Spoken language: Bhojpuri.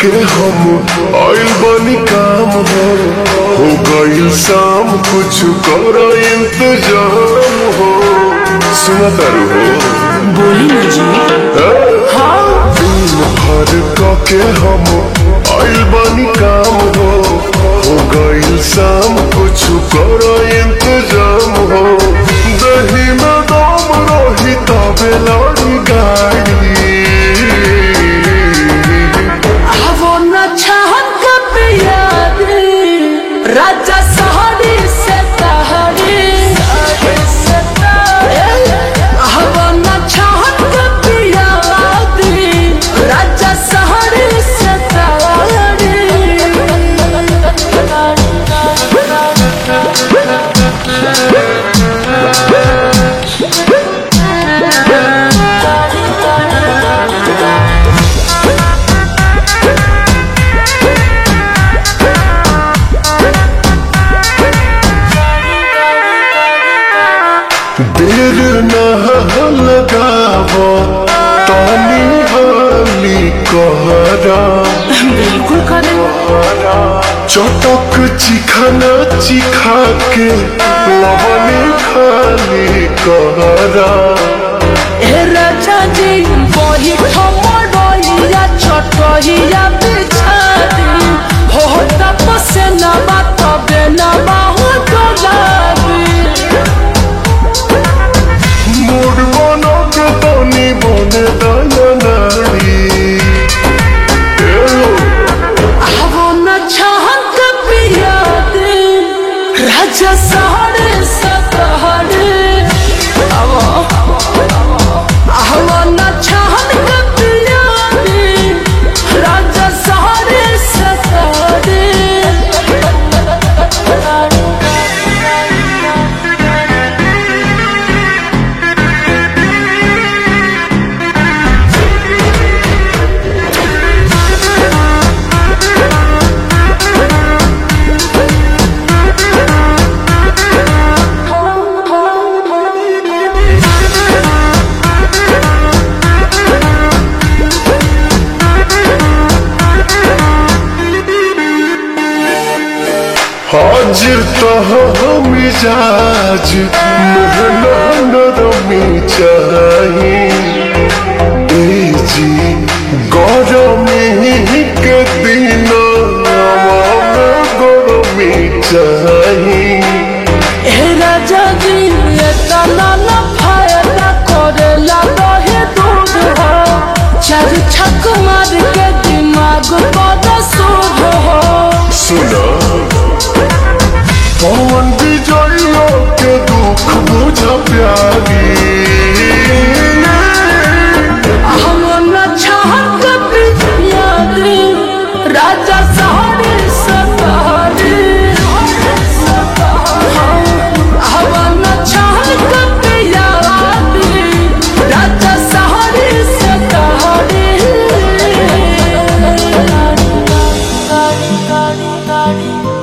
के हम आइल बानी काम हो हो गइल शाम कुछ कर इंतजाम हो सुना तारू हो बोली ना जी दिन भर क के हम आइल बानी काम हो हो गइल शाम कुछ कर इंतजाम हो दही में दम रही तबे लड़ी गाड़ी वो न चाहत कब याद राजा सहरी से तहरी वो न चाहत कब याद राजा सहरी से देर न लगावो तानी हाली कहरा बिल्कुल करे चटक चिखाना चिखा के लवने खाली कहरा ए राजा जी बही ठमरइया छटहिया बिछादी हो तपसे न बात न बाहु डोलाबी मूड बनो के तनी बने दया नारी एलो आवो न चाहत पिया दे राजा सहरे सतहरे आवो आवो न चाहत पिया दे राजा सहरे सतहरे हाजिर तो मिजाज मोहना नरमी चाही जी गरमी के दिन गरमी चाही ए राजा जी ये तना न फायदा करेला दहे दूध हो चार छक मार के दिमाग बड़ा सूद हो सुना पवन विजयो के दुख बुझ प्यारी हम न चाहत पिया दे राजा सहरे सतहरे हम न चाहत पिया दे राजा सहरे सतहरे